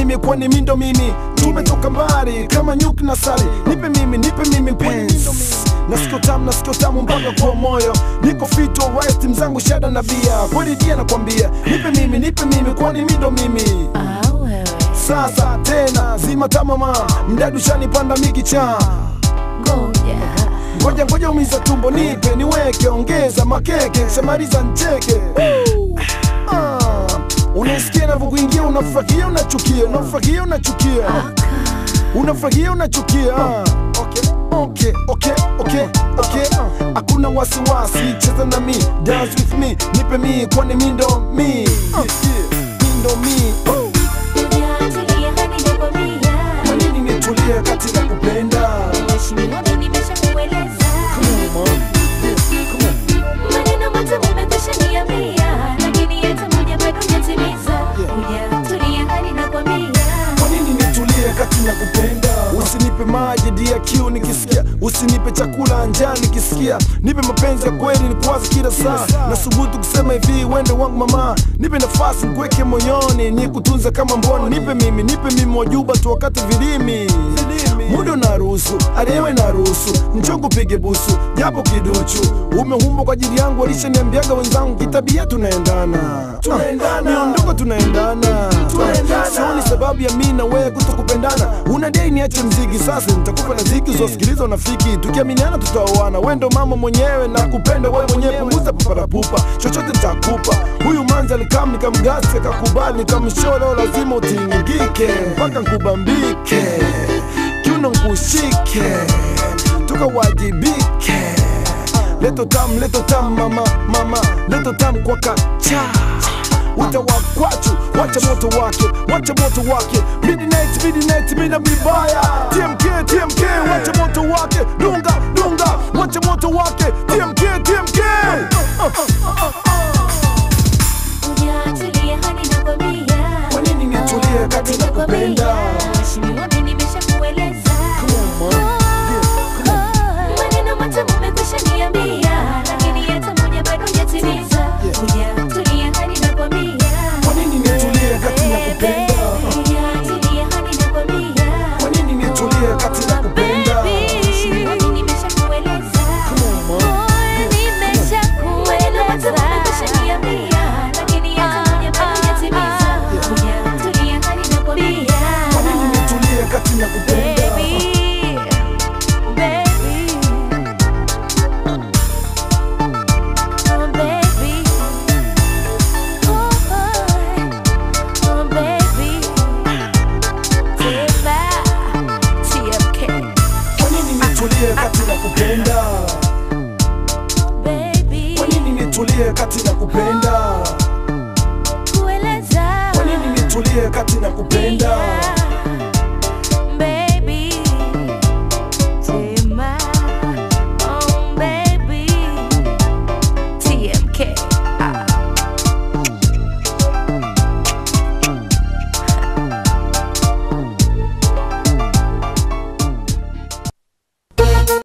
mimi kwani mindo mimi tumetoka mbali kama nyuki na sali nipe mimi nipe mimi kwani mindo mimi nasikio tamu nasikio tamu mpaka kwa moyo niko fit alright mzangu shada na bia kweli dia nakwambia nipe mimi nipe mimi kwani mindo mimi Ah, wewe. sasa tena zima tamama mdadu shanipanda mikicha Ngoja. ngoja ngoja umiza tumbo nipe niweke ongeza makeke shamaliza ncheke Ah, unasikia navyokuingia unafurahia unachukia unafurahia unachukia unafurahia unachukia Ah, okay, okay, okay, okay, okay. hakuna wasiwasi cheza na mi dance with me nipe mi kwani mi ndo mi Ah, mi ndo mi Oh, Hujatulia hadi nakwambia. kwa nini nitulie kati na kupenda Mheshimiwa, mimi nimeshakueleza. Come on, yeah, come on. Maneno matamu umekwisha niambia, lakini hata moja bado hujatimiza. Hujatulia hadi nakwambia. Kwa nini nitulie kati na kupenda? Usinipe maji dia kiu nikisikia, usinipe chakula njaa nikisikia, nipe mapenzi ya kweli nikuwaze kila saa. Nasubutu kusema hivi, wende wangu mama, nipe nafasi nikuweke moyoni, nikutunze kama mboni, nipe mimi, nipe mimi wajuba tu wakati vilimi muda unaruhusu, aliyewe naruhusu, njogu pige busu, japo kiduchu. Umeumbwa kwa ajili yangu, walishaniambiaga wenzangu, kitabia tunaendana, tunaendana, miondoko tunaendana, sioni sababu ya mimi na wewe kutokupendana. Unadai niache mziki, sasa nitakupa na ziki uzosikiliza unafiki, tukiaminiana tutaoana. Wewe ndo mama mwenyewe na kupenda wewe mwenyewe, punguza paparapupa, chochote nitakupa. Huyu manza alikam nikamgasi, akakubali, nikamsholo, lazima utingike mpaka nkubambike kiuno nkushike tukawajibike leto tam leto tam mama mama leto tam kwa kacha wita wakwachu wacha moto wake wacha moto wake midnight midnight mina mibaya tmk tmk wacha moto wake dunga dunga wacha moto wake tmk tmk Hujatulia hadi nakwambia. Kwa nini nitulie kati na kupenda? Mheshimiwa, mimi nimeshakueleza. Maneno matamu umekwisha niambia, lakini hata moja bado hujatimiza. Hujatulia hadi nakwambia. Kwa nini nitulie kati na kupenda? Hujatulia hadi nakwambia. Kwa nini nitulie kati na kupenda? Mheshimiwa, mimi nimeshakueleza. Maneno matamu umekwisha niambia, lakini hata moja bado hujatimiza. Hujatulia hadi nakwambia. Kwa nini nitulie kati na kupenda? Kwa nini nitulie kati na kupenda? Kwa nini nitulie kati na kupenda? Kwa nini nitulie kati na kupenda?